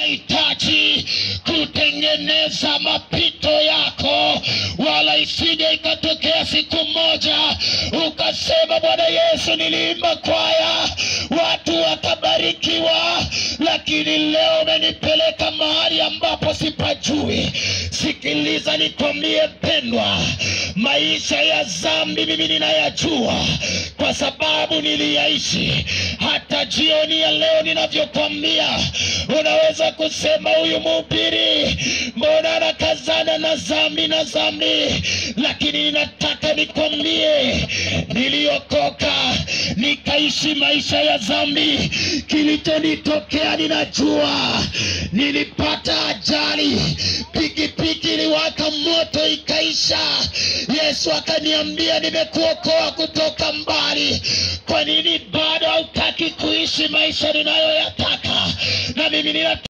unahitaji kutengeneza mapito yako, wala isije ikatokea siku moja ukasema, Bwana Yesu, niliimba kwaya, watu wakabarikiwa, lakini leo umenipeleka mahali ambapo sipajui. Sikiliza nikwambie, mpendwa, maisha ya dhambi mimi ninayajua kwa sababu niliyaishi. Hata jioni ya leo ninavyokwambia, unaweza kusema huyu mhubiri mbona anakazana na dhambi na dhambi, lakini ninataka nikwambie, niliokoka nikaishi maisha ya dhambi. Kilichonitokea ninajua, nilipata ajali, pikipiki iliwaka moto ikaisha. Yesu akaniambia, nimekuokoa kutoka mbali. Kwa nini bado hautaki kuishi maisha ninayoyataka? Na mimi nina